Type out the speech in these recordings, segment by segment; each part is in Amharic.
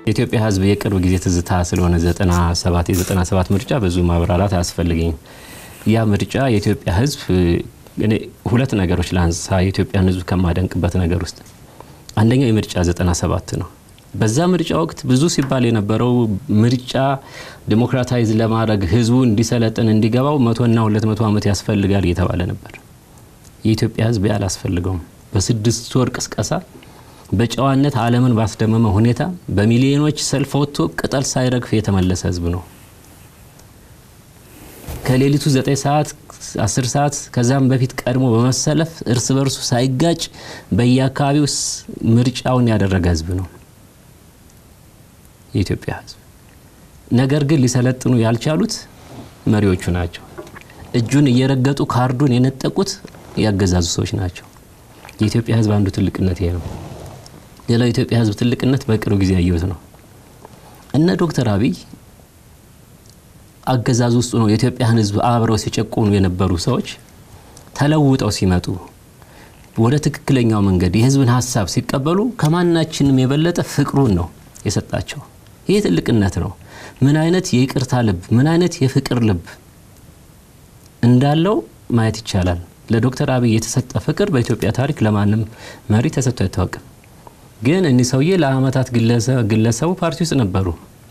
የኢትዮጵያ ሕዝብ የቅርብ ጊዜ ትዝታ ስለሆነ 97 የ97 ምርጫ ብዙ ማብራራት አያስፈልገኝም። ያ ምርጫ የኢትዮጵያ ሕዝብ እኔ ሁለት ነገሮች ላንሳ የኢትዮጵያን ሕዝብ ከማደንቅበት ነገር ውስጥ አንደኛው የምርጫ 97 ነው። በዛ ምርጫ ወቅት ብዙ ሲባል የነበረው ምርጫ ዲሞክራታይዝ ለማድረግ ህዝቡ እንዲሰለጥን እንዲገባው መቶና ሁለት መቶ ዓመት ያስፈልጋል እየተባለ ነበር። የኢትዮጵያ ህዝብ ያላስፈልገውም በስድስት ወር ቅስቀሳ በጨዋነት ዓለምን ባስደመመ ሁኔታ በሚሊዮኖች ሰልፍ ወጥቶ ቅጠል ሳይረግፍ የተመለሰ ህዝብ ነው። ከሌሊቱ 9 ሰዓት 10 ሰዓት ከዛም በፊት ቀድሞ በመሰለፍ እርስ በርሱ ሳይጋጭ በየአካባቢው ምርጫውን ያደረገ ህዝብ ነው የኢትዮጵያ ህዝብ። ነገር ግን ሊሰለጥኑ ያልቻሉት መሪዎቹ ናቸው። እጁን እየረገጡ ካርዱን የነጠቁት ያገዛዙ ሰዎች ናቸው። የኢትዮጵያ ህዝብ አንዱ ትልቅነት ይሄ ነው። ሌላው የኢትዮጵያ ህዝብ ትልቅነት በቅርብ ጊዜ ያየሁት ነው። እነ ዶክተር አብይ አገዛዝ ውስጥ ነው የኢትዮጵያን ህዝብ አብረው ሲጨቁኑ የነበሩ ሰዎች ተለውጠው ሲመጡ ወደ ትክክለኛው መንገድ የህዝብን ሀሳብ ሲቀበሉ ከማናችንም የበለጠ ፍቅሩን ነው የሰጣቸው። ይህ ትልቅነት ነው። ምን አይነት የይቅርታ ልብ፣ ምን አይነት የፍቅር ልብ እንዳለው ማየት ይቻላል። ለዶክተር አብይ የተሰጠ ፍቅር በኢትዮጵያ ታሪክ ለማንም መሪ ተሰጥቶ አይታወቅም። ግን እኒህ ሰውዬ ለአመታት ግለሰቡ ፓርቲ ውስጥ ነበሩ።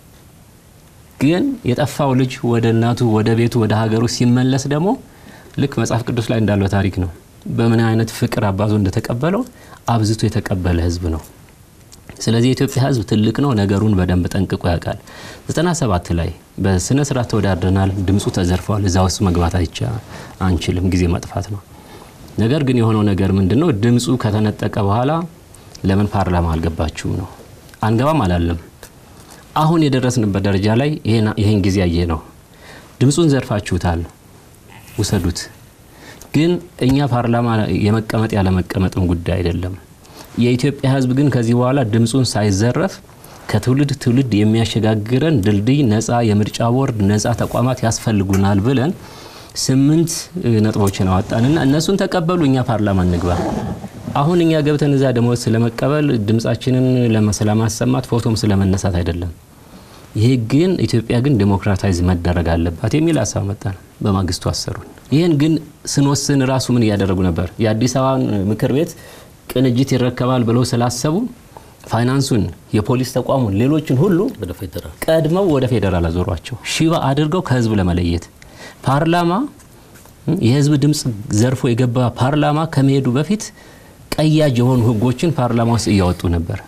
ግን የጠፋው ልጅ ወደ እናቱ ወደ ቤቱ ወደ ሀገሩ ሲመለስ ደግሞ ልክ መጽሐፍ ቅዱስ ላይ እንዳለው ታሪክ ነው። በምን አይነት ፍቅር አባቱ እንደተቀበለው አብዝቶ የተቀበለ ህዝብ ነው። ስለዚህ የኢትዮጵያ ህዝብ ትልቅ ነው። ነገሩን በደንብ ጠንቅቆ ያውቃል። 97 ላይ በስነ ስርዓት ተወዳድረናል። ድምፁ ተዘርፏል። እዛ ውስጥ መግባት አይቻ አንችልም፣ ጊዜ ማጥፋት ነው። ነገር ግን የሆነው ነገር ምንድን ነው? ድምፁ ከተነጠቀ በኋላ ለምን ፓርላማ አልገባችሁም ነው። አንገባም አላለም። አሁን የደረስንበት ደረጃ ላይ ይሄን ጊዜ ያየ ነው። ድምፁን ዘርፋችሁታል፣ ውሰዱት። ግን እኛ ፓርላማ የመቀመጥ ያለመቀመጥም ጉዳይ አይደለም። የኢትዮጵያ ህዝብ ግን ከዚህ በኋላ ድምፁን ሳይዘረፍ ከትውልድ ትውልድ የሚያሸጋግረን ድልድይ፣ ነፃ የምርጫ ቦርድ፣ ነፃ ተቋማት ያስፈልጉናል ብለን ስምንት ነጥቦችን አወጣንና እነሱን ተቀበሉ። እኛ ፓርላማ እንግባ። አሁን እኛ ገብተን እዛ ደሞዝ ስለመቀበል ድምፃችንን ስለማሰማት ፎቶም ስለመነሳት አይደለም። ይሄ ግን ኢትዮጵያ ግን ዴሞክራታይዝ መደረግ አለባት የሚል ሀሳብ መጣን። በማግስቱ አሰሩን። ይህን ግን ስንወስን ራሱ ምን እያደረጉ ነበር? የአዲስ አበባን ምክር ቤት ቅንጅት ይረከባል ብለው ስላሰቡ ፋይናንሱን፣ የፖሊስ ተቋሙን፣ ሌሎችን ሁሉ ቀድመው ወደ ፌዴራል አዞሯቸው ሽባ አድርገው ከህዝብ ለመለየት ፓርላማ የህዝብ ድምፅ ዘርፎ የገባ ፓርላማ ከመሄዱ በፊት ቀያጅ የሆኑ ህጎችን ፓርላማ ውስጥ እያወጡ ነበር።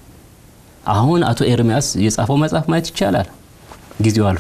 አሁን አቶ ኤርሚያስ የጻፈው መጽሐፍ ማየት ይቻላል። ጊዜው አልፎ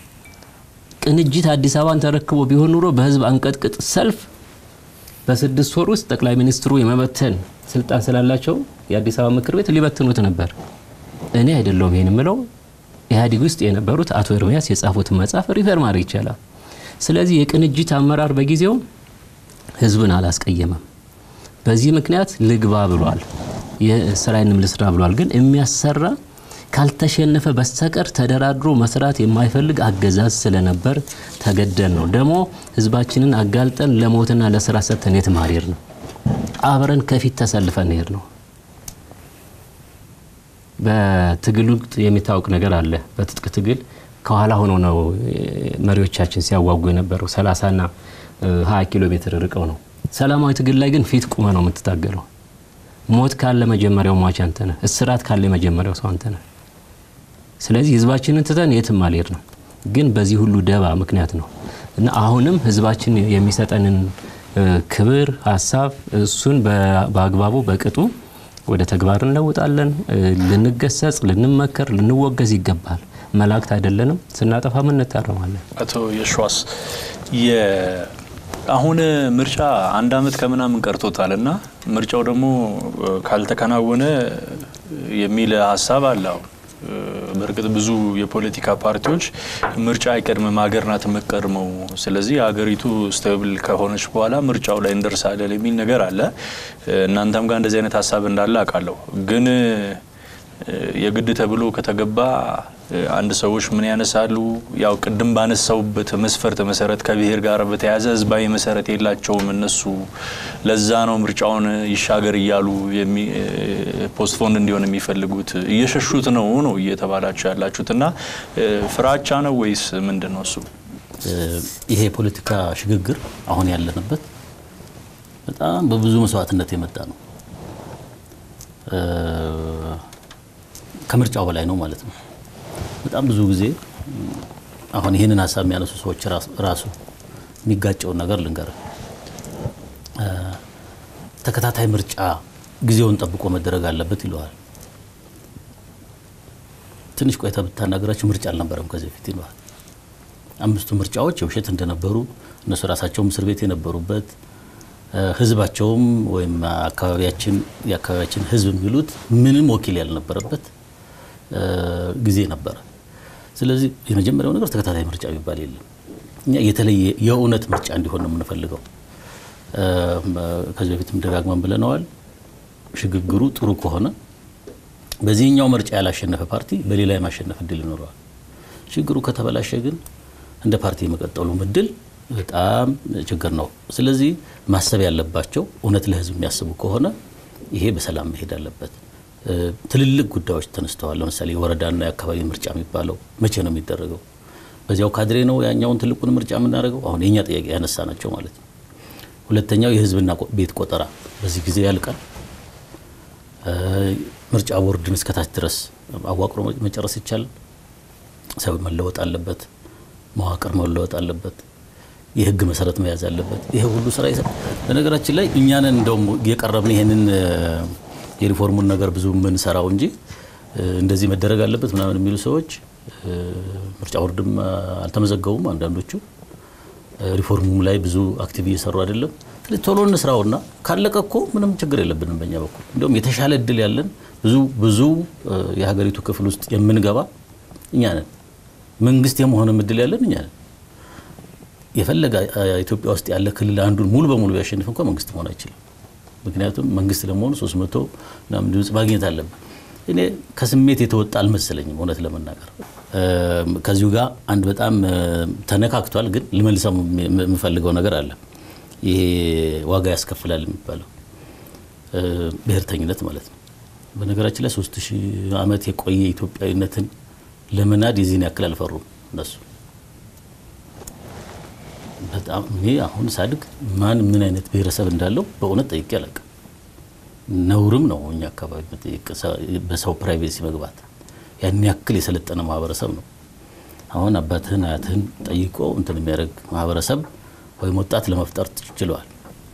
ቅንጅት አዲስ አበባን ተረክቦ ቢሆን ኑሮ በህዝብ አንቀጥቅጥ ሰልፍ በስድስት ወር ውስጥ ጠቅላይ ሚኒስትሩ የመበተን ስልጣን ስላላቸው የአዲስ አበባ ምክር ቤት ሊበትኑት ነበር። እኔ አይደለሁም ይህን ምለው ኢህአዴግ ውስጥ የነበሩት አቶ ኤርሚያስ የጻፉትን መጽሐፍ ሪፈር ማድረግ ይቻላል። ስለዚህ የቅንጅት አመራር በጊዜው ህዝብን አላስቀየመም። በዚህ ምክንያት ልግባ ብሏል። የስራዬንም ልስራ ብሏል። ግን የሚያሰራ ካልተሸነፈ በስተቀር ተደራድሮ መስራት የማይፈልግ አገዛዝ ስለነበር ተገደል ነው። ደግሞ ህዝባችንን አጋልጠን ለሞትና ለስራ ሰጥተን የት ማሄድ ነው? አብረን ከፊት ተሰልፈን ሄድ ነው። በትግል ወቅት የሚታወቅ ነገር አለ። በትጥቅ ትግል ከኋላ ሆኖ ነው መሪዎቻችን ሲያዋጉ የነበረው። 30ና 20 ኪሎ ሜትር ርቀው ነው። ሰላማዊ ትግል ላይ ግን ፊት ቁመ ነው የምትታገለው። ሞት ካለ መጀመሪያው ሟች አንተ ነህ። እስራት ካለ የመጀመሪያው ሰው አንተ ነህ። ስለዚህ ህዝባችንን ትተን የትም አልሄድ ነው። ግን በዚህ ሁሉ ደባ ምክንያት ነው እና አሁንም ህዝባችን የሚሰጠንን ክብር፣ ሀሳብ እሱን በአግባቡ በቅጡ ወደ ተግባር እንለውጣለን። ልንገሰጽ፣ ልንመከር፣ ልንወገዝ ይገባል። መላእክት አይደለንም። ስናጠፋም እንታረማለን። አቶ የሸዋስ አሁን ምርጫ አንድ አመት ከምናምን ቀርቶታል እና ምርጫው ደግሞ ካልተከናወነ የሚል ሀሳብ አለ። አሁን በእርግጥ ብዙ የፖለቲካ ፓርቲዎች ምርጫ አይቀድምም፣ ሀገር ናት የምትቀድመው። ስለዚህ ሀገሪቱ ስቴብል ከሆነች በኋላ ምርጫው ላይ እንደርሳለን የሚል ነገር አለ። እናንተም ጋር እንደዚህ አይነት ሀሳብ እንዳለ አውቃለሁ። ግን የግድ ተብሎ ከተገባ አንድ ሰዎች ምን ያነሳሉ? ያው ቅድም ባነሳውበት መስፈርት መሰረት ከብሔር ጋር በተያያዘ ህዝባዊ መሰረት የላቸውም እነሱ። ለዛ ነው ምርጫውን ይሻገር እያሉ ፖስትፖንድ እንዲሆን የሚፈልጉት። እየሸሹት ነው ነው እየተባላችሁ ያላችሁት እና ፍራቻ ነው ወይስ ምንድን ነው እሱ? ይሄ የፖለቲካ ሽግግር አሁን ያለንበት በጣም በብዙ መስዋዕትነት የመጣ ነው። ከምርጫው በላይ ነው ማለት ነው። በጣም ብዙ ጊዜ አሁን ይህንን ሀሳብ የሚያነሱ ሰዎች ራሱ የሚጋጨውን ነገር ልንገር። ተከታታይ ምርጫ ጊዜውን ጠብቆ መደረግ አለበት ይለዋል። ትንሽ ቆይታ ብታናገራቸው ምርጫ አልነበረም ከዚህ በፊት ይለዋል። አምስቱ ምርጫዎች የውሸት እንደነበሩ እነሱ ራሳቸውም እስር ቤት የነበሩበት ህዝባቸውም ወይም አካባቢያችን የአካባቢያችን ህዝብ የሚሉት ምንም ወኪል ያልነበረበት ጊዜ ነበረ። ስለዚህ የመጀመሪያው ነገር ተከታታይ ምርጫ የሚባል የለም። እኛ የተለየ የእውነት ምርጫ እንዲሆን ነው የምንፈልገው። ከዚህ በፊትም ደጋግመን ብለነዋል። ሽግግሩ ጥሩ ከሆነ በዚህኛው ምርጫ ያላሸነፈ ፓርቲ በሌላ የማሸነፍ እድል ይኖረዋል። ችግሩ ከተበላሸ ግን እንደ ፓርቲ የመቀጠሉ እድል በጣም ችግር ነው። ስለዚህ ማሰብ ያለባቸው እውነት ለህዝብ የሚያስቡ ከሆነ ይሄ በሰላም መሄድ አለበት። ትልልቅ ጉዳዮች ተነስተዋል። ለምሳሌ የወረዳና የአካባቢ ምርጫ የሚባለው መቼ ነው የሚደረገው? በዚያው ካድሬ ነው ያኛውን ትልቁን ምርጫ የምናደርገው? አሁን የኛ ጥያቄ ያነሳ ናቸው ማለት ነው። ሁለተኛው የህዝብና ቤት ቆጠራ በዚህ ጊዜ ያልቃል። ምርጫ ቦርድን እስከታች ድረስ አዋቅሮ መጨረስ ይቻላል። ሰው መለወጥ አለበት። መዋቅር መለወጥ አለበት። የህግ መሰረት መያዝ አለበት። ይሄ ሁሉ ስራ በነገራችን ላይ እኛንን እንደውም የቀረብን ይሄንን የሪፎርሙን ነገር ብዙ የምንሰራው እንጂ እንደዚህ መደረግ አለበት ምናምን የሚሉ ሰዎች ምርጫ ቦርድም አልተመዘገቡም። አንዳንዶቹ ሪፎርሙም ላይ ብዙ አክቲቭ እየሰሩ አይደለም። ስለዚህ ቶሎ እንስራውና ካለቀ እኮ ምንም ችግር የለብንም በእኛ በኩል እንዲሁም የተሻለ እድል ያለን ብዙ ብዙ የሀገሪቱ ክፍል ውስጥ የምንገባ እኛ ነን። መንግስት የመሆንም እድል ያለን እኛ ነን። የፈለገ ኢትዮጵያ ውስጥ ያለ ክልል አንዱን ሙሉ በሙሉ ቢያሸንፍ እንኳ መንግስት መሆን አይችልም። ምክንያቱም መንግስት ለመሆኑ 300 ምናምን ድምፅ ማግኘት አለበት። እኔ ከስሜት የተወጣ አልመሰለኝም እውነት ለመናገር ከዚሁ ጋር አንድ በጣም ተነካክቷል፣ ግን ልመልሰው የምፈልገው ነገር አለ። ይሄ ዋጋ ያስከፍላል የሚባለው ብሔርተኝነት ማለት ነው። በነገራችን ላይ ሶስት ሺህ ዓመት የቆየ ኢትዮጵያዊነትን ለመናድ የዚህን ያክል አልፈሩም እነሱ። በጣም እኔ አሁን ሳድግ ማን ምን አይነት ብሔረሰብ እንዳለው በእውነት ጠይቄ አላውቅም። ነውርም ነው እኛ አካባቢ መጠየቅ፣ በሰው ፕራይቬሲ መግባት። ያን ያክል የሰለጠነ ማህበረሰብ ነው። አሁን አባትህን አያትህን ጠይቆ እንትን የሚያደርግ ማህበረሰብ ወይም ወጣት ለመፍጠር ችለዋል።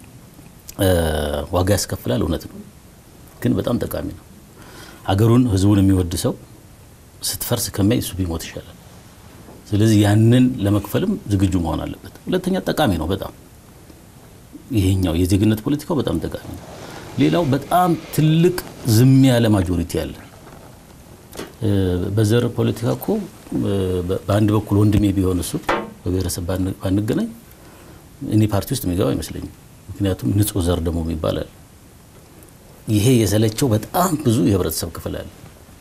ዋጋ ያስከፍላል፣ እውነት ነው፣ ግን በጣም ጠቃሚ ነው። አገሩን ህዝቡን የሚወድ ሰው ስትፈርስ ከሚያይ እሱ ቢሞት ይሻላል። ስለዚህ ያንን ለመክፈልም ዝግጁ መሆን አለበት። ሁለተኛ ጠቃሚ ነው በጣም ይሄኛው የዜግነት ፖለቲካው በጣም ጠቃሚ ነው። ሌላው በጣም ትልቅ ዝም ያለ ማጆሪቲ አለ። በዘር ፖለቲካ እኮ በአንድ በኩል ወንድሜ ቢሆን እሱ በብሔረሰብ ባንገናኝ እኔ ፓርቲ ውስጥ የሚገባ አይመስለኝም። ምክንያቱም ንጹህ ዘር ደግሞ ይባላል። ይሄ የሰለቸው በጣም ብዙ የህብረተሰብ ክፍል አለ።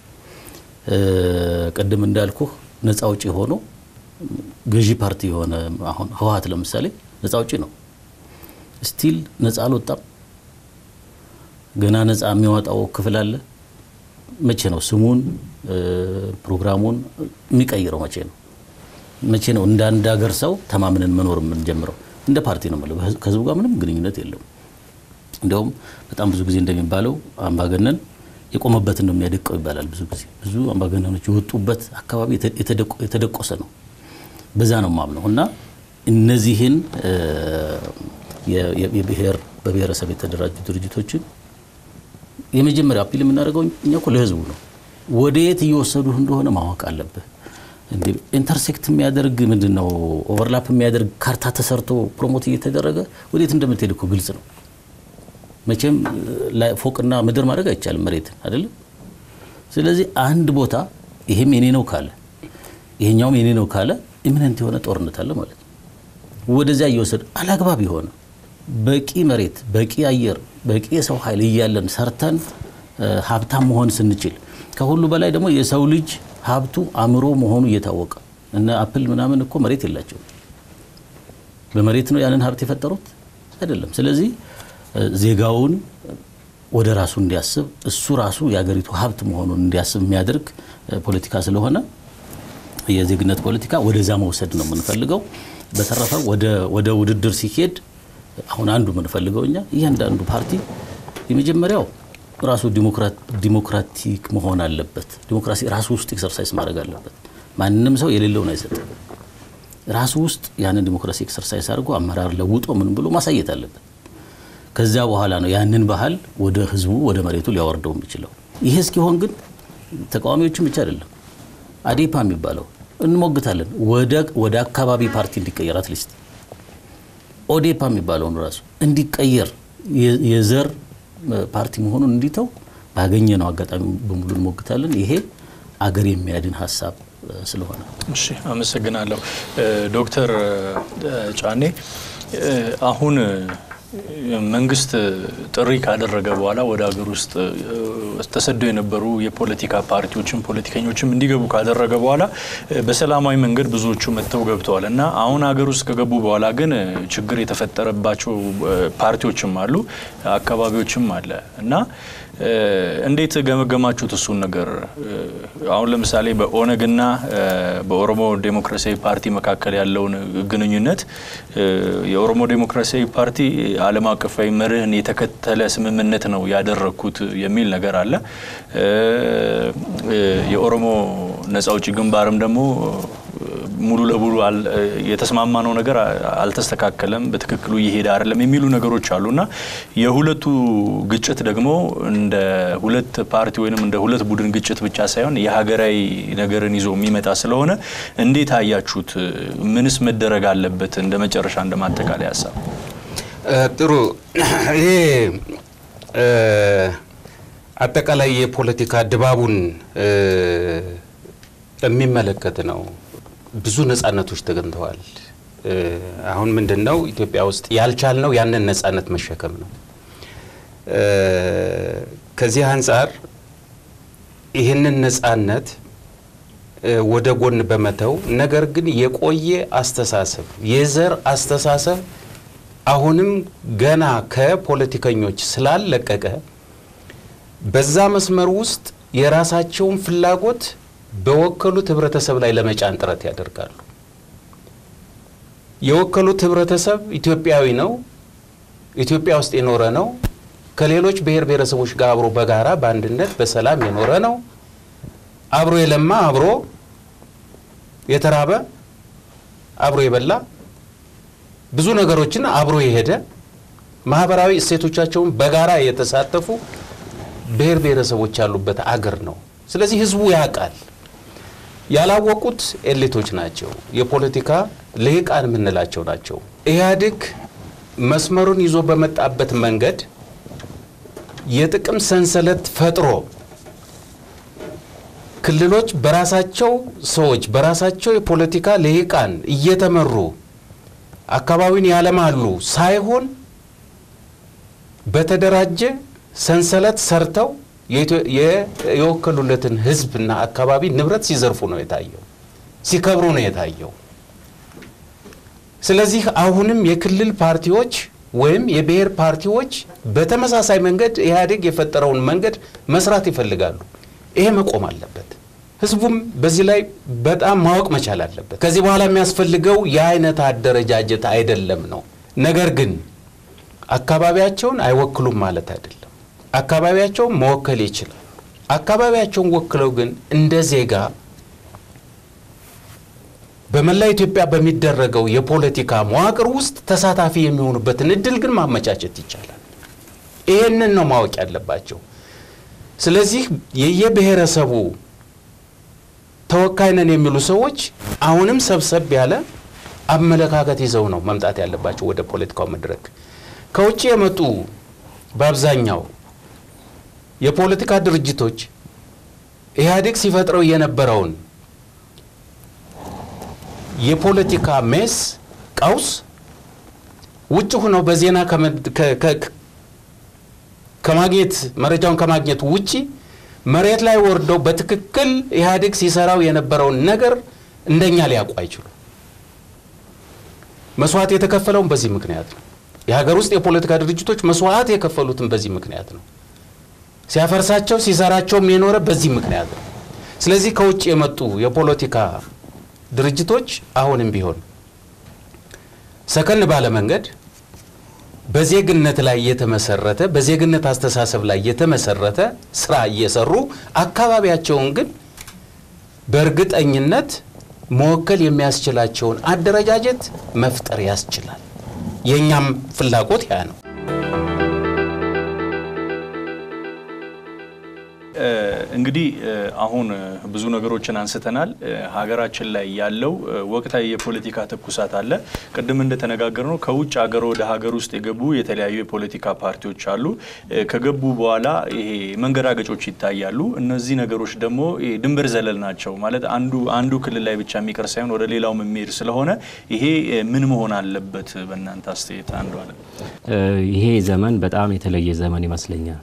ቅድም እንዳልኩህ ነፃ አውጪ ሆኖ ገዢ ፓርቲ የሆነ አሁን ህወሓት ለምሳሌ ነፃ አውጪ ነው። ስቲል ነፃ አልወጣም። ገና ነፃ የሚያወጣው ክፍል አለ። መቼ ነው ስሙን ፕሮግራሙን የሚቀይረው? መቼ ነው መቼ ነው እንደ አንድ ሀገር ሰው ተማምነን መኖር የምንጀምረው? እንደ ፓርቲ ነው የምለው። ከህዝቡ ጋር ምንም ግንኙነት የለውም። እንዲያውም በጣም ብዙ ጊዜ እንደሚባለው አምባገነን የቆመበትን ነው የሚያደቀው ይባላል። ብዙ ጊዜ ብዙ አምባገነኖች የወጡበት አካባቢ የተደቆሰ ነው። በዛ ነው ማምነው እና እነዚህን የብሔር በብሔረሰብ የተደራጁ ድርጅቶችን የመጀመሪያ አፒል የምናደርገው እኛ እኮ ለህዝቡ ነው። ወደ የት እየወሰዱህ እንደሆነ ማወቅ አለብህ። እንዴ ኢንተርሴክት የሚያደርግ ምንድን ነው ኦቨርላፕ የሚያደርግ ካርታ ተሰርቶ ፕሮሞት እየተደረገ ወዴት እንደምትሄድ እኮ ግልጽ ነው። መቼም ፎቅና ምድር ማድረግ አይቻልም መሬትን አይደለም። ስለዚህ አንድ ቦታ ይሄም የኔ ነው ካለ ይሄኛውም የኔ ነው ካለ ኢሚነንት የሆነ ጦርነት አለ ማለት ነው። ወደዚያ እየወሰድ አላግባብ የሆነ በቂ መሬት፣ በቂ አየር፣ በቂ የሰው ኃይል እያለን ሰርተን ሀብታም መሆን ስንችል ከሁሉ በላይ ደግሞ የሰው ልጅ ሀብቱ አእምሮ መሆኑ እየታወቀ እነ አፕል ምናምን እኮ መሬት የላቸውም። በመሬት ነው ያንን ሀብት የፈጠሩት አይደለም። ስለዚህ ዜጋውን ወደ ራሱ እንዲያስብ እሱ ራሱ የሀገሪቱ ሀብት መሆኑን እንዲያስብ የሚያደርግ ፖለቲካ ስለሆነ የዜግነት ፖለቲካ ወደዛ መውሰድ ነው የምንፈልገው። በተረፈ ወደ ውድድር ሲሄድ አሁን አንዱ የምንፈልገው እኛ እያንዳንዱ ፓርቲ የመጀመሪያው ራሱ ዲሞክራቲክ መሆን አለበት። ዲሞክራሲ ራሱ ውስጥ ኤክሰርሳይዝ ማድረግ አለበት። ማንም ሰው የሌለውን አይሰጥም። ራሱ ውስጥ ያንን ዲሞክራሲ ኤክሰርሳይዝ አድርጎ አመራር ለውጦ ምን ብሎ ማሳየት አለበት። ከዚያ በኋላ ነው ያንን ባህል ወደ ህዝቡ ወደ መሬቱ ሊያወርደው የሚችለው። ይህ እስኪሆን ግን ተቃዋሚዎችም ብቻ አይደለም አዴፓ የሚባለው እንሞግታለን ወደ አካባቢ ፓርቲ እንዲቀየር አትሊስት ኦዴፓ የሚባለውን ራሱ እንዲቀየር የዘር ፓርቲ መሆኑን እንዲተው ባገኘ ነው አጋጣሚ በሙሉ እንሞግታለን። ይሄ አገር የሚያድን ሀሳብ ስለሆነ እሺ፣ አመሰግናለሁ ዶክተር ጫኔ አሁን መንግስት ጥሪ ካደረገ በኋላ ወደ ሀገር ውስጥ ተሰደው የነበሩ የፖለቲካ ፓርቲዎችም ፖለቲከኞችም እንዲገቡ ካደረገ በኋላ በሰላማዊ መንገድ ብዙዎቹ መጥተው ገብተዋል እና አሁን ሀገር ውስጥ ከገቡ በኋላ ግን ችግር የተፈጠረባቸው ፓርቲዎችም አሉ፣ አካባቢዎችም አለ እና እንዴት ገመገማችሁት እሱን ነገር? አሁን ለምሳሌ በኦነግና በኦሮሞ ዴሞክራሲያዊ ፓርቲ መካከል ያለውን ግንኙነት የኦሮሞ ዴሞክራሲያዊ ፓርቲ ዓለም አቀፋዊ መርህን የተከተለ ስምምነት ነው ያደረግኩት የሚል ነገር አለ። የኦሮሞ ነጻ አውጪ ግንባርም ደግሞ ሙሉ ለሙሉ የተስማማነው ነገር አልተስተካከለም፣ በትክክሉ እየሄደ አይደለም የሚሉ ነገሮች አሉ እና የሁለቱ ግጭት ደግሞ እንደ ሁለት ፓርቲ ወይም እንደ ሁለት ቡድን ግጭት ብቻ ሳይሆን የሀገራዊ ነገርን ይዞ የሚመጣ ስለሆነ እንዴት አያችሁት? ምንስ መደረግ አለበት? እንደ መጨረሻ እንደ ማጠቃለያ ሀሳብ ጥሩ። ይሄ አጠቃላይ የፖለቲካ ድባቡን የሚመለከት ነው። ብዙ ነጻነቶች ተገኝተዋል። አሁን ምንድን ነው ኢትዮጵያ ውስጥ ያልቻልነው ያንን ነጻነት መሸከም ነው። ከዚህ አንጻር ይህንን ነጻነት ወደ ጎን በመተው ነገር ግን የቆየ አስተሳሰብ የዘር አስተሳሰብ አሁንም ገና ከፖለቲከኞች ስላለቀቀ በዛ መስመር ውስጥ የራሳቸውን ፍላጎት በወከሉት ህብረተሰብ ላይ ለመጫን ጥረት ያደርጋሉ። የወከሉት ህብረተሰብ ኢትዮጵያዊ ነው፣ ኢትዮጵያ ውስጥ የኖረ ነው፣ ከሌሎች ብሔር ብሔረሰቦች ጋር አብሮ በጋራ በአንድነት በሰላም የኖረ ነው፣ አብሮ የለማ አብሮ የተራበ አብሮ የበላ ብዙ ነገሮችን አብሮ የሄደ ማህበራዊ እሴቶቻቸውን በጋራ የተሳተፉ ብሔር ብሔረሰቦች ያሉበት አገር ነው። ስለዚህ ህዝቡ ያውቃል። ያላወቁት ኤሊቶች ናቸው፣ የፖለቲካ ልሂቃን የምንላቸው ናቸው። ኢህአዴግ መስመሩን ይዞ በመጣበት መንገድ የጥቅም ሰንሰለት ፈጥሮ ክልሎች በራሳቸው ሰዎች በራሳቸው የፖለቲካ ልሂቃን እየተመሩ አካባቢን ያለማሉ ሳይሆን በተደራጀ ሰንሰለት ሰርተው የወከሉለትን ህዝብና አካባቢ ንብረት ሲዘርፉ ነው የታየው፣ ሲከብሩ ነው የታየው። ስለዚህ አሁንም የክልል ፓርቲዎች ወይም የብሔር ፓርቲዎች በተመሳሳይ መንገድ ኢህአዴግ የፈጠረውን መንገድ መስራት ይፈልጋሉ። ይሄ መቆም አለበት። ህዝቡም በዚህ ላይ በጣም ማወቅ መቻል አለበት። ከዚህ በኋላ የሚያስፈልገው የአይነት አደረጃጀት አይደለም ነው። ነገር ግን አካባቢያቸውን አይወክሉም ማለት አይደለም። አካባቢያቸውን መወከል ይችላል። አካባቢያቸውን ወክለው ግን እንደ ዜጋ በመላ ኢትዮጵያ በሚደረገው የፖለቲካ መዋቅር ውስጥ ተሳታፊ የሚሆኑበትን እድል ግን ማመቻቸት ይቻላል። ይህንን ነው ማወቅ ያለባቸው። ስለዚህ የየብሔረሰቡ ተወካይ ነን የሚሉ ሰዎች አሁንም ሰብሰብ ያለ አመለካከት ይዘው ነው መምጣት ያለባቸው ወደ ፖለቲካው መድረክ። ከውጭ የመጡ በአብዛኛው የፖለቲካ ድርጅቶች ኢህአዴግ ሲፈጥረው የነበረውን የፖለቲካ ሜስ ቀውስ ውጭ ሆነው በዜና ከማግኘት መረጃውን ከማግኘት ውጪ መሬት ላይ ወርደው በትክክል ኢህአዴግ ሲሰራው የነበረውን ነገር እንደኛ ሊያውቁ አይችሉም። መስዋዕት የተከፈለውን በዚህ ምክንያት ነው። የሀገር ውስጥ የፖለቲካ ድርጅቶች መስዋዕት የከፈሉትን በዚህ ምክንያት ነው። ሲያፈርሳቸው ሲሰራቸውም የኖረ በዚህ ምክንያት ነው። ስለዚህ ከውጭ የመጡ የፖለቲካ ድርጅቶች አሁንም ቢሆን ሰከን ባለ መንገድ በዜግነት ላይ የተመሰረተ በዜግነት አስተሳሰብ ላይ የተመሰረተ ስራ እየሰሩ አካባቢያቸውን ግን በእርግጠኝነት መወከል የሚያስችላቸውን አደረጃጀት መፍጠር ያስችላል። የእኛም ፍላጎት ያ ነው። እንግዲህ አሁን ብዙ ነገሮችን አንስተናል። ሀገራችን ላይ ያለው ወቅታዊ የፖለቲካ ትኩሳት አለ። ቅድም እንደተነጋገር ነው ከውጭ ሀገር ወደ ሀገር ውስጥ የገቡ የተለያዩ የፖለቲካ ፓርቲዎች አሉ። ከገቡ በኋላ ይሄ መንገራገጮች ይታያሉ። እነዚህ ነገሮች ደግሞ ድንበር ዘለል ናቸው ማለት አንዱ አንዱ ክልል ላይ ብቻ የሚቀር ሳይሆን ወደ ሌላው የሚሄድ ስለሆነ ይሄ ምን መሆን አለበት? በእናንተ አስተያየት አንዱ አለ። ይሄ ዘመን በጣም የተለየ ዘመን ይመስለኛል።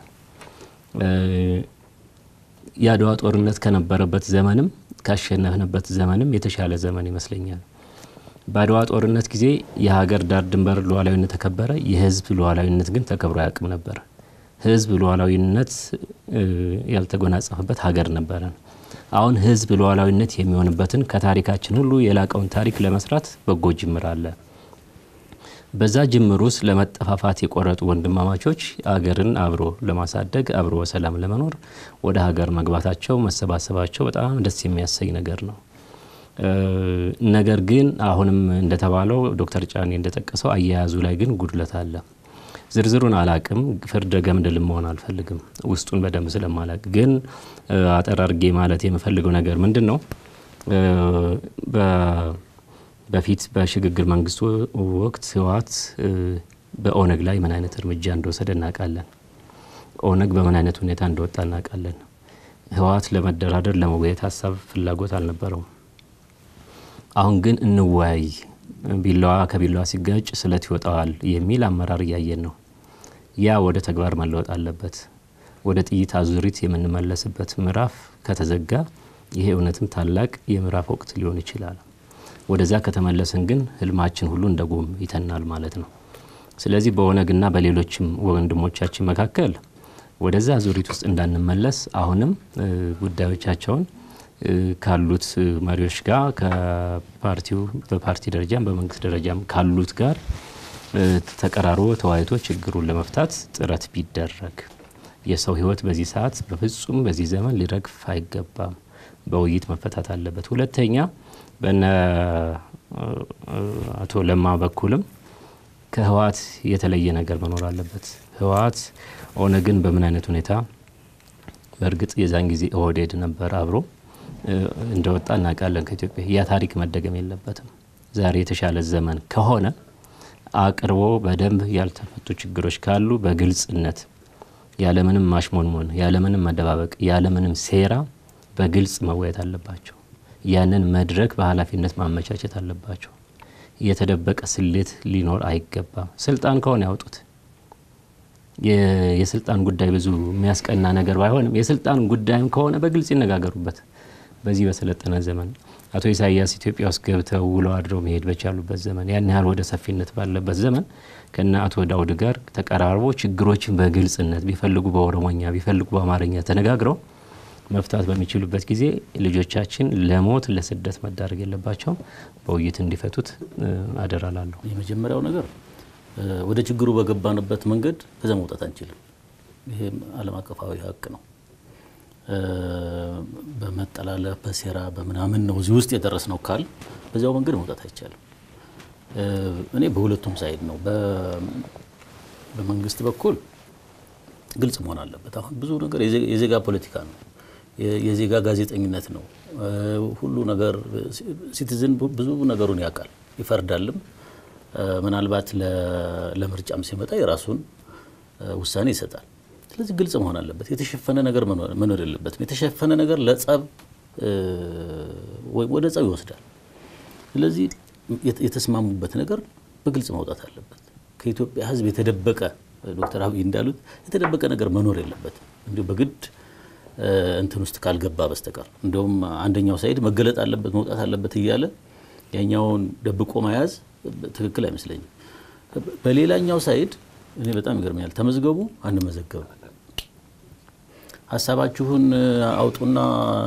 የአድዋ ጦርነት ከነበረበት ዘመንም ካሸነፍንበት ዘመንም የተሻለ ዘመን ይመስለኛል። በአድዋ ጦርነት ጊዜ የሀገር ዳር ድንበር ሉዓላዊነት ተከበረ፣ የህዝብ ሉዓላዊነት ግን ተከብሮ አያውቅም ነበር። ህዝብ ሉዓላዊነት ያልተጎናጸፈበት ሀገር ነበረን። አሁን ህዝብ ሉዓላዊነት የሚሆንበትን ከታሪካችን ሁሉ የላቀውን ታሪክ ለመስራት በጎ ጅምር አለ። በዛ ጅምር ውስጥ ለመጠፋፋት የቆረጡ ወንድማማቾች አገርን አብሮ ለማሳደግ አብሮ በሰላም ለመኖር ወደ ሀገር መግባታቸው መሰባሰባቸው በጣም ደስ የሚያሰኝ ነገር ነው። ነገር ግን አሁንም እንደተባለው ዶክተር ጫኔ እንደጠቀሰው አያያዙ ላይ ግን ጉድለት አለ። ዝርዝሩን አላቅም፣ ፍርደ ገምድል መሆን አልፈልግም፣ ውስጡን በደንብ ስለማላቅ። ግን አጠር አድርጌ ማለት የምፈልገው ነገር ምንድን ነው በፊት በሽግግር መንግስቱ ወቅት ህወሓት በኦነግ ላይ ምን አይነት እርምጃ እንደወሰደ እናውቃለን። ኦነግ በምን አይነት ሁኔታ እንደወጣ እናውቃለን። ህወሓት ለመደራደር ለመወያየት ሀሳብ ፍላጎት አልነበረውም። አሁን ግን እንወያይ፣ ቢላዋ ከቢላዋ ሲጋጭ ስለት ይወጣዋል የሚል አመራር እያየን ነው። ያ ወደ ተግባር መለወጥ አለበት። ወደ ጥይት አዙሪት የምንመለስበት ምዕራፍ ከተዘጋ ይሄ እውነትም ታላቅ የምዕራፍ ወቅት ሊሆን ይችላል። ወደዛ ከተመለስን ግን ህልማችን ሁሉ እንደ ጉም ይተናል ማለት ነው። ስለዚህ በኦነግና በሌሎችም ወንድሞቻችን መካከል ወደዛ ዙሪት ውስጥ እንዳንመለስ አሁንም ጉዳዮቻቸውን ካሉት መሪዎች ጋር ከፓርቲው በፓርቲ ደረጃም በመንግስት ደረጃም ካሉት ጋር ተቀራርቦ ተወያይቶ ችግሩን ለመፍታት ጥረት ቢደረግ የሰው ህይወት በዚህ ሰዓት በፍጹም በዚህ ዘመን ሊረግፍ አይገባም። በውይይት መፈታት አለበት። ሁለተኛ በነ አቶ ለማ በኩልም ከህወሓት የተለየ ነገር መኖር አለበት። ህወሓት ኦነግን በምን አይነት ሁኔታ በእርግጥ የዛን ጊዜ ኦህዴድ ነበር አብሮ እንደወጣ እናውቃለን ከኢትዮጵያ። ያ ታሪክ መደገም የለበትም። ዛሬ የተሻለ ዘመን ከሆነ አቅርቦ በደንብ ያልተፈቱ ችግሮች ካሉ በግልጽነት ያለምንም ማሽሞንሞን፣ ያለምንም መደባበቅ፣ ያለምንም ሴራ በግልጽ መወያየት አለባቸው። ያንን መድረክ በኃላፊነት ማመቻቸት አለባቸው። የተደበቀ ስሌት ሊኖር አይገባም። ስልጣን ከሆነ ያውጡት። የስልጣን ጉዳይ ብዙ የሚያስቀና ነገር ባይሆንም የስልጣን ጉዳይም ከሆነ በግልጽ ይነጋገሩበት። በዚህ በሰለጠነ ዘመን አቶ ኢሳያስ ኢትዮጵያ ውስጥ ገብተው ውለው አድረው መሄድ በቻሉበት ዘመን ያን ያህል ወደ ሰፊነት ባለበት ዘመን ከነ አቶ ዳውድ ጋር ተቀራርቦ ችግሮችን በግልጽነት ቢፈልጉ በኦሮሞኛ ቢፈልጉ በአማርኛ ተነጋግረው መፍታት በሚችሉበት ጊዜ ልጆቻችን ለሞት ለስደት መዳረግ የለባቸውም። በውይይት እንዲፈቱት አደራላለሁ። የመጀመሪያው ነገር ወደ ችግሩ በገባንበት መንገድ ከዛ መውጣት አንችልም። ይሄ ዓለም አቀፋዊ ሀቅ ነው። በመጠላለፍ በሴራ በምናምን ነው እዚህ ውስጥ የደረስነው ካል በዚያው መንገድ መውጣት አይቻልም። እኔ በሁለቱም ሳይድ ነው። በመንግስት በኩል ግልጽ መሆን አለበት። አሁን ብዙ ነገር የዜጋ ፖለቲካ ነው፣ የዜጋ ጋዜጠኝነት ነው። ሁሉ ነገር ሲቲዝን ብዙ ነገሩን ያውቃል፣ ይፈርዳልም። ምናልባት ለምርጫም ሲመጣ የራሱን ውሳኔ ይሰጣል። ስለዚህ ግልጽ መሆን አለበት። የተሸፈነ ነገር መኖር የለበትም። የተሸፈነ ነገር ለጸብ ወይም ወደ ጸብ ይወስዳል። ስለዚህ የተስማሙበት ነገር በግልጽ መውጣት አለበት። ከኢትዮጵያ ሕዝብ የተደበቀ ዶክተር አብይ እንዳሉት የተደበቀ ነገር መኖር የለበትም። እንዲሁ በግድ እንትን ውስጥ ካልገባ በስተቀር እንደውም አንደኛው ሳይድ መገለጥ አለበት መውጣት አለበት እያለ ያኛውን ደብቆ መያዝ ትክክል አይመስለኝም። በሌላኛው ሳይድ እኔ በጣም ይገርመኛል። ተመዝገቡ፣ አንመዘገብ፣ ሀሳባችሁን አውጡና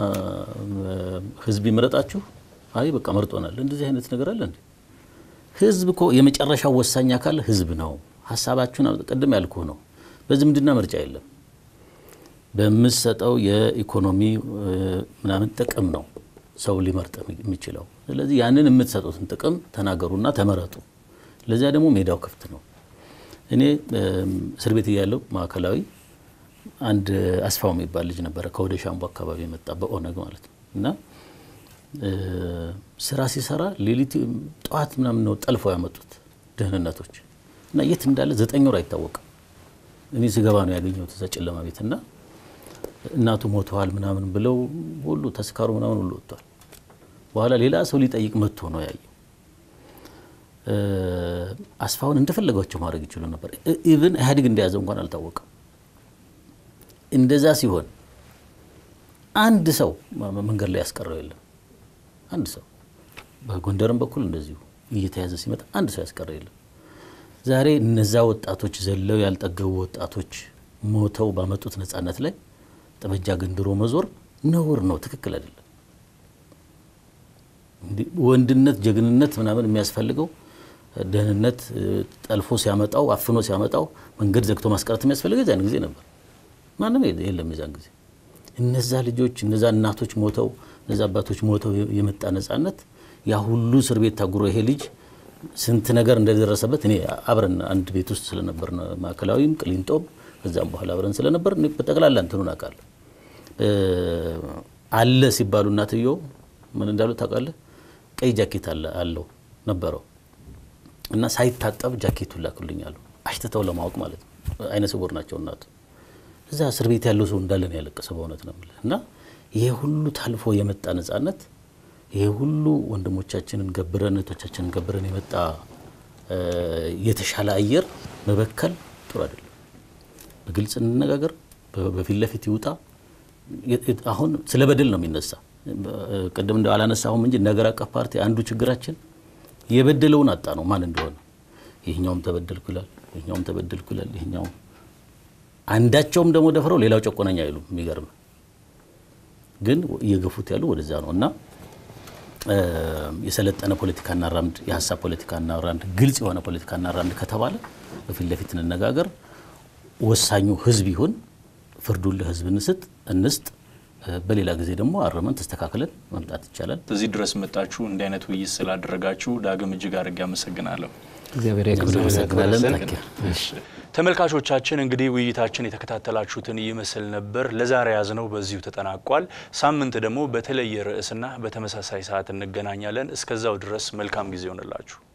ህዝብ ይምረጣችሁ። አይ በቃ መርጦናል። እንደዚህ አይነት ነገር አለ እንዴ? ህዝብ እኮ የመጨረሻው ወሳኝ አካል ህዝብ ነው። ሀሳባችሁን ቅድም ያልኩህ ነው። በዝምድና ምርጫ የለም። በምሰጠው የኢኮኖሚ ምናምን ጥቅም ነው ሰው ሊመርጥ የሚችለው። ስለዚህ ያንን የምትሰጡትን ጥቅም ተናገሩና ተመረጡ። ለዚያ ደግሞ ሜዳው ክፍት ነው። እኔ እስር ቤት እያለሁ ማዕከላዊ አንድ አስፋው የሚባል ልጅ ነበረ ከወደ ሻምቦ አካባቢ የመጣ በኦነግ ማለት ነው እና ስራ ሲሰራ ሌሊት ጠዋት ምናምን ነው ጠልፈው ያመጡት ደህንነቶች እና የት እንዳለ ዘጠኝ ወር አይታወቅም። እኔ ስገባ ነው ያገኘሁት እዛ ጨለማ ቤት እና እናቱ ሞተዋል ምናምን ብለው ሁሉ ተስካሩ ምናምን ሁሉ ወጥቷል። በኋላ ሌላ ሰው ሊጠይቅ መጥቶ ነው ያየው። አስፋውን እንደፈለጓቸው ማድረግ ይችሉ ነበር። ኢቭን ኢህአዴግ እንደያዘው እንኳን አልታወቀም። እንደዛ ሲሆን አንድ ሰው መንገድ ላይ ያስቀረው የለም። አንድ ሰው በጎንደርም በኩል እንደዚሁ እየተያዘ ሲመጣ አንድ ሰው ያስቀረው የለም። ዛሬ እነዛ ወጣቶች ዘለው ያልጠገቡ ወጣቶች ሞተው ባመጡት ነጻነት ላይ ጠመንጃ ገንድሮ መዞር ነውር ነው፣ ትክክል አይደለም። ወንድነት፣ ጀግንነት ምናምን የሚያስፈልገው ደህንነት ጠልፎ ሲያመጣው አፍኖ ሲያመጣው መንገድ ዘግቶ ማስቀረት የሚያስፈልገው የዛን ጊዜ ነበር። ማንም የለም የዛን ጊዜ። እነዛ ልጆች እነዛ እናቶች ሞተው እነዛ አባቶች ሞተው የመጣ ነጻነት ያ ሁሉ እስር ቤት ታጉሮ ይሄ ልጅ ስንት ነገር እንደደረሰበት እኔ አብረን አንድ ቤት ውስጥ ስለነበር ማዕከላዊም ቅሊንጦም ከዛም በኋላ አብረን ስለነበር በጠቅላላ እንትኑን አውቃለሁ። አለ ሲባሉ እናትየው ምን እንዳሉ ታውቃለህ? ቀይ ጃኬት አለው ነበረው እና ሳይታጠብ ጃኬቱን ላኩልኛሉ። አሽትተው ለማወቅ ማለት ነው። አይነ ስውር ናቸው እናቱ። እዛ እስር ቤት ያለው ሰው እንዳለ ነው ያለቀሰው። በእውነት ነው የምልህ እና ይሄ ሁሉ ታልፎ የመጣ ነጻነት ይሄ ሁሉ ወንድሞቻችንን ገብረን እህቶቻችንን ገብረን የመጣ የተሻለ አየር መበከል ጥሩ አይደለም። በግልጽ እንነጋገር፣ በፊት ለፊት ይውጣ። አሁን ስለ በደል ነው የሚነሳ። ቅድም እንደ አላነሳሁም እንጂ ነገር አቀፍ ፓርቲ አንዱ ችግራችን የበደለውን አጣ ነው ማን እንደሆነ። ይህኛውም ተበደልኩ ይላል፣ ይህኛውም ተበደልኩ ይላል፣ ይህኛውም አንዳቸውም ደግሞ ደፍረው ሌላው ጨቆነኛ አይሉም። የሚገርም ግን እየገፉት ያሉ ወደዛ ነው እና የሰለጠነ ፖለቲካ እናራምድ፣ የሀሳብ ፖለቲካ እናራምድ፣ ግልጽ የሆነ ፖለቲካ እናራምድ ከተባለ በፊት ለፊት እንነጋገር። ወሳኙ ህዝብ ይሁን፣ ፍርዱን ለህዝብ እንስጥ እንስጥ። በሌላ ጊዜ ደግሞ አረመን ተስተካክለን መምጣት ይቻላል። እዚህ ድረስ መጣችሁ እንዲህ አይነት ውይይት ስላደረጋችሁ ዳግም እጅግ አድርጌ አመሰግናለሁ። እግዚአብሔር እናመሰግናለን። ተመልካቾቻችን እንግዲህ ውይይታችን የተከታተላችሁትን ይመስል ነበር። ለዛሬ ያዝነው በዚሁ ተጠናቋል። ሳምንት ደግሞ በተለየ ርዕስና በተመሳሳይ ሰዓት እንገናኛለን። እስከዛው ድረስ መልካም ጊዜ ይሆንላችሁ።